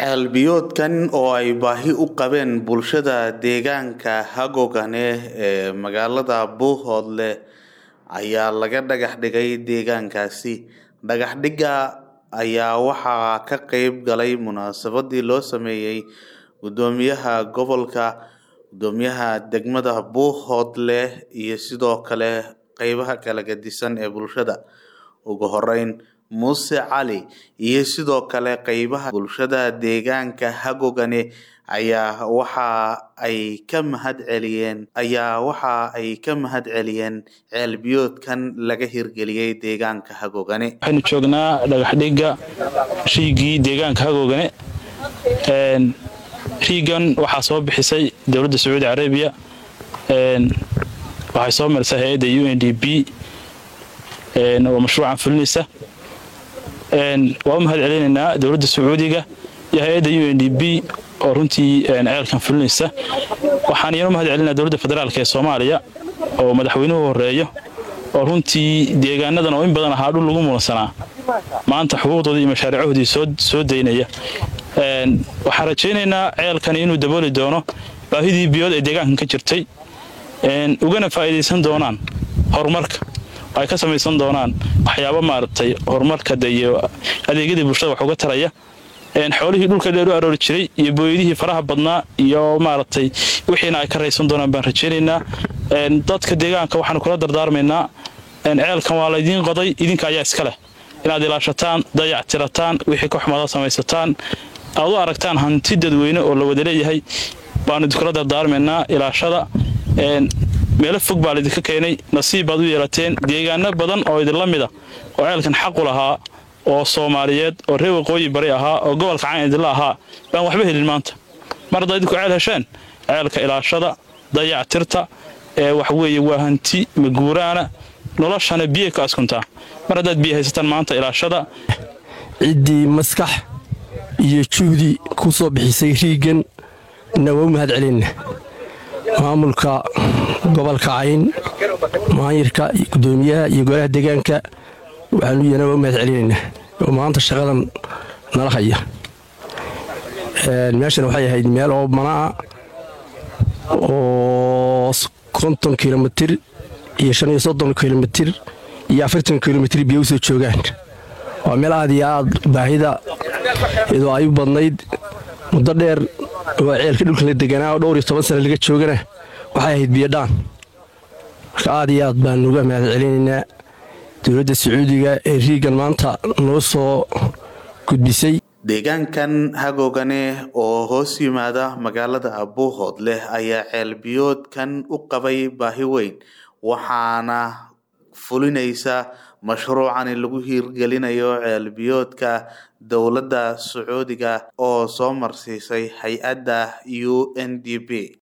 Ceelbiyoodkan oo ay baahi u qabeen bulshada deegaanka Hagogane ee magaalada Buuhoodle ayaa laga dhagax dhigay deegaankaasi. Dhagax dhigga ayaa waxaa ka qayb galay munaasabadii loo sameeyay Gudoomiyaha Gobolka, Gudoomiyaha Degmada Buuhoodle iyo sidoo kale qeybaha kala gedisan ee bulshada. Ugu horeyn, Muuse Cali iyo sidoo kale qeybaha bulshada deegaanka Hagogane ayaa waxa ay ka mahad celiyeen ayaa waxa ay ka mahad celiyeen ceelbiyoodkan laga hirgeliyay deegaanka Hagogane. waxaynu joognaa dhagax dhigga riigii deegaanka Hagogane een riigan waxaa soo bixisay dowladda Sacuudi Carabiya een waxay soo marisay hay'adda UNDP een oo mashruucan fulinaysa een waa u mahad celinaynaa dowladda Sacuudiga iyo hay'adda UNDP oo runtii een ceelkan fulinaysa waxaan iyana u mahad celinaynaa dowladda federaalka ee Soomaaliya oo madaxweynuhu horeeyo oo runtii deegaanadan oo in badan ahaa dhul lagu muransanaa maanta xuquuqdoodii iyo mashaariicahoodii soo soo daynaya een waxaan rajaynaynaa ceelkani inuu dabooli doono baahidii biyood ee deegaankan ka jirtay een ugana faa'iidaysan doonaan horumarka ay ka samaysan doonaan waxyaabo maaragtay horumarka iyo adeegyadii bulshada wax uga taraya een xoolihii dhulka dheer u aroori jiray iyo booyadihii faraha badnaa iyo maaragtay wixiina ay ka raysan doonaan baan rajaynaynaa een dadka deegaanka waxaanu kula dardaarmaynaa een ceelkan waa laydiin qoday idinka ayaa iska leh inaad ilaashataan dayactirataan wixii ka xumaada samaysataan aad u aragtaan hanti dadweyne oo la wada leeyahay baanu idinkula dardaarmaynaa ilaashada een meelo fog baa laydinka keenay nasiib baad u yeelateen deegaano badan oo idinla mida oo ceelkan xaqu lahaa oo soomaaliyeed oo reer waqooyi bari ahaa oo gobolka caan idinla ahaa baan waxba helin maanta mar haddaad idinku ceel hesheen ceelka ilaashada dayactirta ee wax weeye waa hanti maguuraana noloshana biyo ka askuntaa mar haddaad biyo haysataan maanta ilaashada ciddii maskax iyo juhdi ku soo bixisay riigan na waa u mahad celinna maamulka gobolka cayn maayirka iyo gudoomiyaha iyo golaha deegaanka waxaanu iyana waa u mahad celinaynaa oo maanta shaqadan nala haya meeshan waxay ahayd meel oo manaa oo konton kilomitir iyo shan iyo soddon kilomitir iyo afartan kilomitir biyo usoo joogaan waa meel aad iyo aad baahida iyadoo ay u badnayd muddo dheer oo ceelka dhulka la deganaa oo dhowr iyo toban sane laga joogana waxay ahayd biyodhaan marka aad iyo aad baan uga mahad celinaynaa dowladda sacuudiga ee riigan maanta noo soo gudbisay deegaankan Hagogane oo hoos yimaada magaalada Buuhoodle ayaa ceelbiyoodkan u qabay baahi weyn waxaana fulinaysa mashruucani lagu hirgelinayo ceelbiyoodka dowladda Sacuudiga oo soo marsiisay hay-adda UNDP